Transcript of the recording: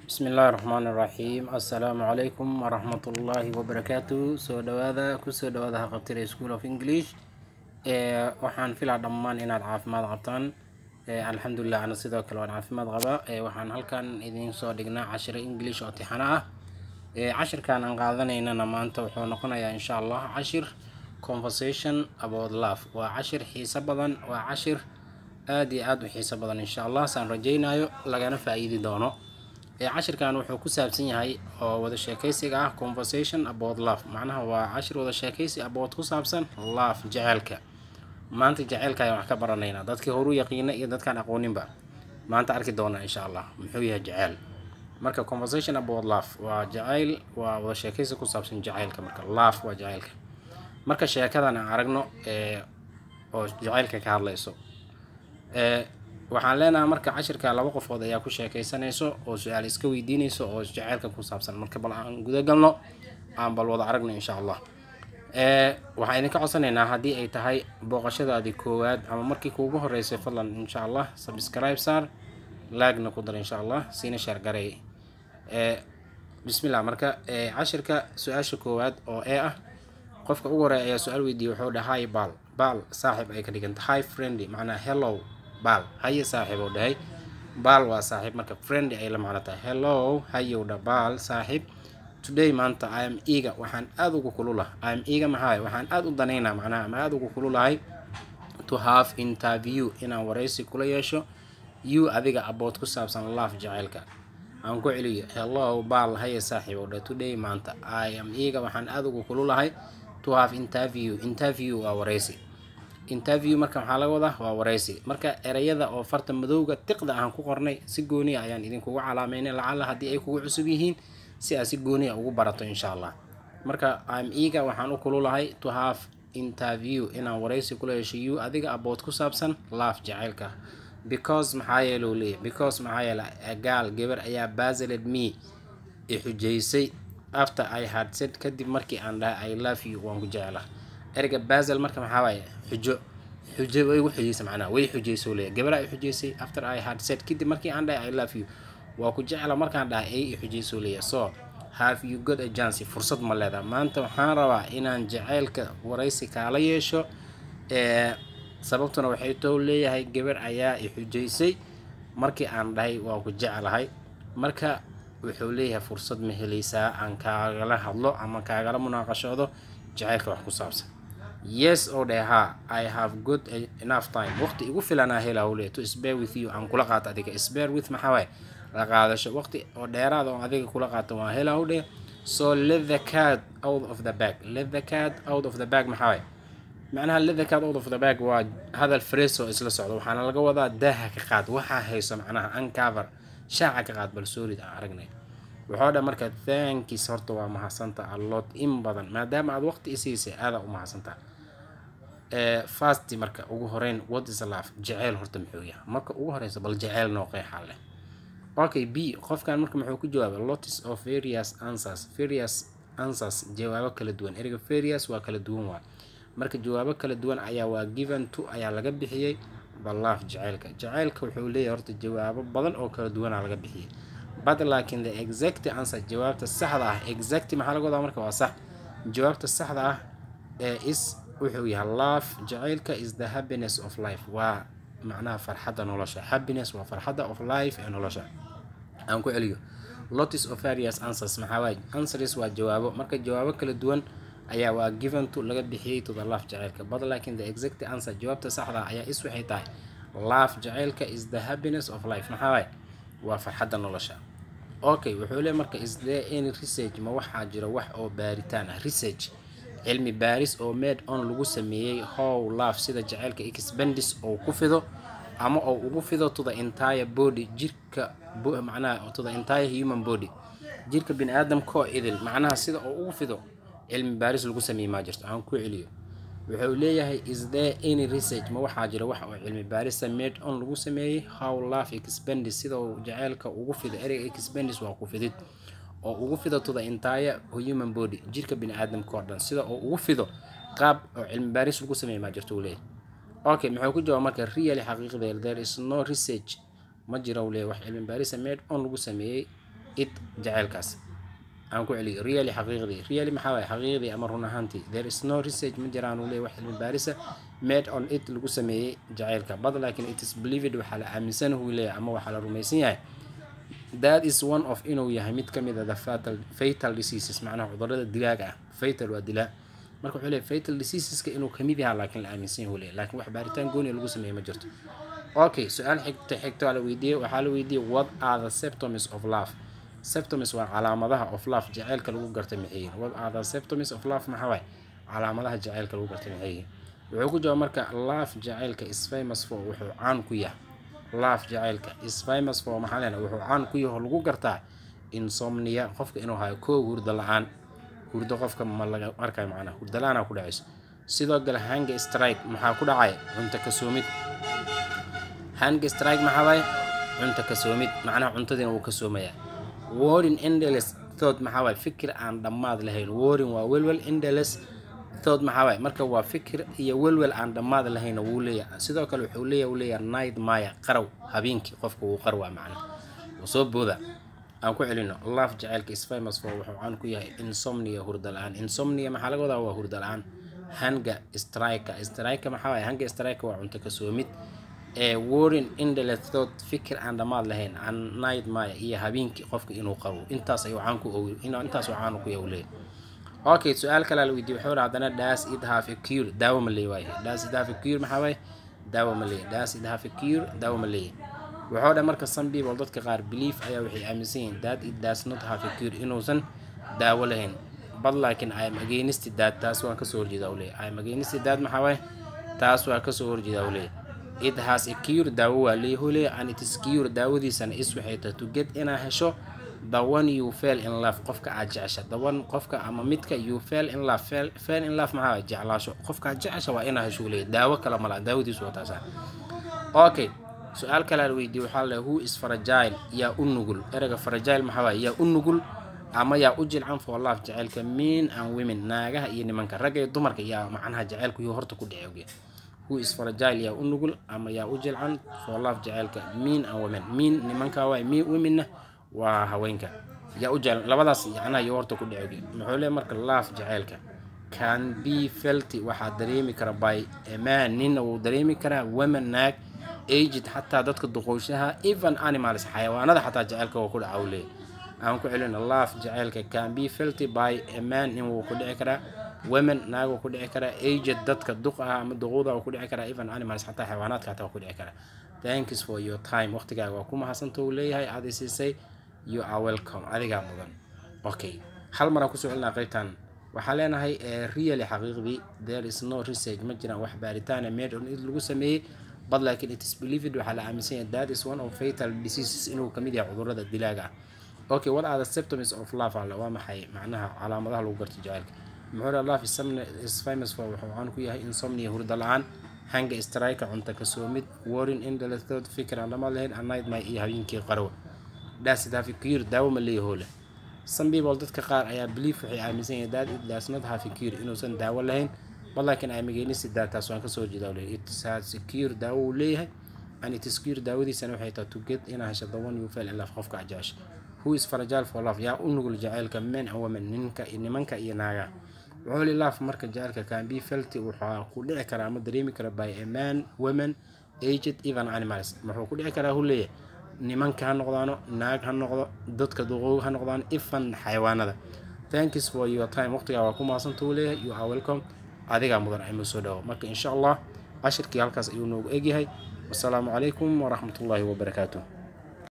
bismi illaahi raxmaani raxiim assalaamu calaykum waraxmatullaahi wabarakaatu soo dhawaada kusoo dhawaada haqabtira school of english ee waxaan filaa dhammaan inaad caafimaad qabtaan ee alxamdulilah ana sidoo kale waan caafimaad qabaa ee waxaan halkan idiin soo dhignaa cashiro english oo tixano ah ee cashirkan aan qaadanaynana maanta wuxuu noqonayaa insha allah cashir conversation about love waa cashir xiiso badan waa cashir aada iyo aada u xiiso badan insha allah saan rajaynayo lagana faa-iidi doono ee cashirkan wuxuu ku saabsan yahay oo wada sheekaysiga ah conversation about love macnaha waa cashir wada sheekaysi about ku saabsan love jaceylka maanta jaceylka ayaan wax ka baranaynaa dadkii horu yaqiina iyo dadkaan aqooninba maanta arki doonaa insha allah muxuu yahay jaceyl marka conversation about love waa jaceyl waa wada sheekaysi ku saabsan jaceylka marka love waa jaceylka marka sheekadan aan aragno ee oo jaceylka ka hadlayso ee waxaan leenahay marka cashirka laba qofood ayaa ku sheekaysanayso oo su-aal iska weydiinayso oo jaceylka ku saabsan marka bal aan guda galno aan bal wada aragno insha allah ee waxaan idinka codsanaynaa haddii ay tahay booqashadaadii koowaad ama markii kuugu horeysay fadlan insha allah subscribe saar laagna ku dar insha allah siina sheer garay ee bismillah marka ee cashirka su-aasha koowaad oo ee ah qofka ugu horeeya ayaa su-aal weydiiyey wuxuu dhahay baal baal saaxiib ay ka dhiganta hi friendly macnaa hello baal haye saaxiib uu dhahay baal waa saaxiib marka friendly ay la macno tahay hello hayow dha baal saaxiib today maanta i am eager waxaan aada ugu kululahay i am eager maxaa waxaan aada u danaynaa macnaha ama aada ugu kululahay to have interview inaan waraysi kula yeesho you adiga abood ku saabsan love jaceylka aan ku celiyo hello baal haye saaxiib oo dha today maanta i am eager waxaan aada ugu kululahay to have interview interview waa waraysi interview marka maxaa laga wadaa waa waraysi marka ereyada oo farta madowga tiqda aan ku qornay si gooniya ayaan idinkugu calaameynay lacala haddii ay kugu cusub yihiin si aad si gooniya ugu barato insha allah marka im eager waxaan u kululahay to have interview inaan waraysi kula hesho you adiga abood ku saabsan laaf jaceylka because maxaa yeele uu leeyahy because maxaa yeele gaal gabar ayaa basiled me i xujaysay after i had said kadib markii aan dhahay i love you waan ku jecela ereyga basel marka maxaa waaye xujo xujo way igu xujaysay macnaha way xujaysay leeyahy gabaraa i xujaysay after i had said kadib markii aan dhahay i love you waa ku jecela markaan dhahay ay i xujaysay leeyahy so have you got a chance fursad ma leedaha maanta waxaan rabaa inaan jaceylka waraysi kaala yeesho ee sababtuna waxay too leeyahay gabar ayaa i xujaysay markii aan dhahay waa ku jeclahay marka wuxuu leeyahay fursad ma helaysaa aan kaagala hadlo ama kaagala munaaqashoodo jaceylka wax ku saabsan yes oo dheh ha i have good enough time waqti igu filanaa helaa leeyahy to spare with you aan kula qaato adiga spare with maxaa waaye la qaadasho waqti oo dheeraada oo adiga kula qaato waa helaa dheh so let the cat out of the bag let the cat out of the bag maxaa waaye macnaha let the cat out of the bag waa hadal frees oo isla socdo waxaana laga wadaa daaha ka qaad waxaa hayso macnaha uncover shaaca ka qaad bal soorid aan aragnay wuxuu dha marka thankiis horta waa mahadsanta allood in badan maadaama aad waqti isiisay aadaa u mahadsantaa fasti marka ugu horeyn what is love jaceyl horta muxuu yahay marka ugu horeysa bal jaceyl noo qeexaa leh okay b qofkan marka muxuu ku jawaabay lots of various answers various answers jawaabo kala duwan ereyga various waa kala duwan waa marka jawaabo kala duwan ayaa waa given to ayaa laga bixiyey balaaf jaceylka jaceylka wuxuu leeyahay horta jawaabo badan oo kala duwanaa laga bixiyey but laakiin the exact answer jawaabta saxda ah exact maxaa laga wadaa marka waa sax jawaabta saxda ah ee is wuxuu yahay love jaceylka is the happiness of life waa macnaha farxadda nolosha happiness waa farxadda of life ee nolosha aan ku celiyo lots of various answers maxaa waaye answers waa jawaabo marka jawaabo kala duwan ayaa waa given to laga bixiyey to the love jaceylka but laakiin the exact answer jawaabta saxda ayaa is waxay tahay love jaceylka is the happiness of life maxaa waaye waa farxadda nolosha okay wuxuu leey marka is there any research ma waxaa jira wax oo baaritaan ah research cilmi baaris oo made on lagu sameeyey how love sida jaceylka expandis oo ku fido ama oo ugu fido to the entire body jirka macnaha to the entire human body jirka bini aadamka oo idil macnaha sida oo ugu fido cilmi baaris lagu sameeyey maa jirto aan ku celiyo wuxuu leeyahay is there any research ma waxaa jira wax oo cilmi baarisa made on lagu sameeyey how love expandis sida uu jaceylka ugu fido ereyga expandis waa ku fidid oo ugu fido to the entire human body jirka bini aadamka oo dhan sida oo ugu fido qaab oo cilmi baaris lagu sameeyey maa jirto uu leeyahay okay muxuu ku jawaab marka really xaqiiqdeeda there is no research ma jira uu leeyahay wax cilmi baarisa made on lagu sameeyey it jaceylkaas aan ku celiyo really xaqiiqdii really maxaa waay xaqiiqdii ama run ahaantii there is no research ma jiraan uu leeyahy wax cilmi baarisa made on it lagu sameeyey jaceylka but laakiin it is believed waxaa la aaminsan uu leeyahay ama waxaa la rumaysan yahay that is one of inuu yahay mid ka mid a the fatal, fatal diseases macnaha cudurada dilaaga ah fatal waa dilaa marka wuxuu leeyahay fatal diseaseska inuu kamid yahaa laakiin la aaminsan yahay uu leeyahay laakiin wax baaritaan gooni lagu sameeyey ma jirto okay su-aal xigta xigta waa la weydiiyey waxaa la weydiiyey what are the symptoms of love septomis waa calaamadaha of love jaceylka lagu garta maxay what are the septomis of love maxaa waay calaamadaha jaceylka lagu garta maxay wuxuu ku jawaab marka love jaceylka is famous for wuxuu caan ku yahay love jaceylka is famous for maxaa leena wuxuu caan ku yahay oo lagu gartaa insomnia qofka inuu hayo koo hurdo la-aan hurdo qofka ma laga arkayo macnaha hurdo la-aanaa ku dhacayso sidoo kale hanga strike maxaa ku dhacay cunto kasoomid hanga strike maxaa waaye cunto kasoomid macnaha cuntadiina wuu kasoomayaa warin endeles thought maxaa waaye fikir aan dhammaad lahayn warin waa welwel endeles thought maxaa waaye marka waa fikir iyo welwel aan dhammaad lahayn wuu leeyahay sidoo kale wuxuu leeyahay uu leeyahay night maya qarow habeenkii qofka wuu qarwaa macna wuu soo booda aan ku celino love jaceylka is famous for wuxuu caan ku yahay insomnia hurda la-aan insomnia maxaa laga wadaa waa hurda la-aan hanga strika strika maxaa waaye hanga strika waa cunto kasoomid ee warin indhelethod fikir aan dhammaad lahayn aan night maya iyo habeenkii qofka inuu qabo intaas ayuu caan ku ogi intaas caan ku yahay leeyahay okay su-aal kale la weydiiyey wuxuu haddana das it have a cure daawo ma leeyahay das it have a cure maxaa waaye daawo ma leeyahay das it have a cure daawo ma leeyahay wuxuu dhan marka some people dadka qaar belief ayaa waxay aaminsan yihiin that it does not have a cure inuusan daawo lahayn but laakiin i am against that taas waan kasoo horjeedaa u leeyahay i am against that maxaa waaye taas waa kasoo horjeedaa u leeyahay it has a cure daawo waa leeyahay leeyahay and it is cure daawadiisana is waxay tahay to get inaa hesho the one you fell in love qofka aad jecesha the one qofka ama midka you fell in love fell, fell in love maxaa jeclaasho qofka aad jecesha waa inaa hesho leeyahay daawo kale mala daawadiisu waa taasa okay su-aal kale la weydiiyey waxaa la who is fragile yaa u nugul ereyga fragile maxaa waaye yaa u nugul ama yaa u jilcan for love jaceylka men and women naagaha iyo nimanka ragga iyo dumarka yaa macnaha jaceylku iyo horta ku dhece who is fragile yaa u nugul ama yaa u jilcan for love jaceylka men and women men nimanka waay men womenna waa haweenka yaa u jeclan labadaas yacnaha iyo horta ku dhece muxuu leeyahay marka love jaceylka can be felty waxaa dareemi kara by a man ninna wuu dareemi karaa women naag aged xataa dadka duqoyshaha even animals xayawaanada xataa jaceylka waa ku dhaca u leeyahay aan ku celina love jaceylka can be felty by a man nin wuu ku dhici karaa women naag wuu ku dhici karaa aged dadka duq ah ama duquuda wuu ku dhici karaa even animals xataa xayawaanaadka xataa waa ku dhici karaa thanks for your time waqtigaaga waa ku mahadsanta uu leeyahay aad isiisay you are welcome adigaa mudan okay hal maraan kusoo celinaa qaybtan waxaa leenahay really xaqiiqdii there is no research ma jiraan wax baaritaana made on it lagu sameeyey but laakiin it is believed waxaa la aaminsan yahay that is one of fatal diseases inuu kamid yahay cudurada dilaaga ah okay what are the symptoms of love alle waa maxay macnaha calaamadaha lagu garto jaceylka muxuu dhaha love is famous for wuxuu caan ku yahay insomnia hurda la-aan hanga strike cunto kasoomid warin indhalethod fikir aan dhamaad lahayn anightmy iyo habeenkii qarwa dasidhafikir daawo ma leeyaho leh some people dadka qaar ayaa belief waxay aaminsan yahay that it does not have a cure inuusan daawo lahayn but laakiin ay mageynisi daa taas waan kasoo jeedaa leeyahay it has a cure daawo uu leeyahay and it is cure daawadiisana waxay tahay to get inaa hesho the one you fell in love qofka ajaasha who is fragile for love yaa u nugul jaceylka men and women ninka nimanka iyo naaga wuxuu li love marka jaceylka can be felty waxaa ku dhici karaa ama dareemi kara by a man women aged even animals wuxuu ku dhici karaa hu leeyahay nimanka ha noqdaano naag ha noqdo dadka duqoog ha noqdaan ifan xayawaanada thanks for your time waqtigaa waa ku mahadsanta uu leeyahay you are welcome adigaa mudan ayma soo dhawo marka insha allah cashirkii halkaas ayuu noogu egyahay wasalaamu calaykum waraxmatullaahi wabarakaatuh